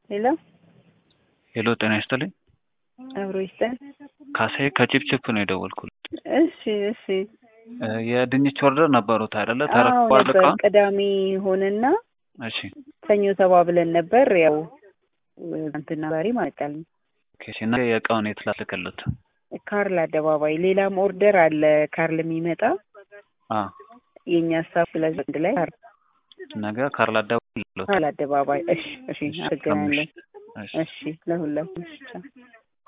ሄሎ ሄሎ ጤና ይስጥልኝ። አብሮ ይስጠን። ካሳዬ ከቺፕቺፕ ነው የደወልኩት። እሺ እሺ። እ የድንች ኦርደር ነበሩት አይደለ? አዎ ተረክቧል ነበር። እቃውን? ቅዳሜ ሆነና እሺ ሰኞ ተባብለን ነበር። ያው እንትና ዛሬ ማለቃል ኦኬ። እሺ እና የእቃውን የት ላስልክልት? ካርል አደባባይ ሌላም ኦርደር አለ ካርል የሚመጣ አ የእኛ ሀሳብ ስለዚህ አንድ ላይ ካርል ነገ ካርል አደባባይ ልሎት። ካርል አደባባይ። እሺ እሺ። እሺ፣ አመሰግናለሁ። እሺ። እሺ ለሁላችሁ። እሺ ቻው።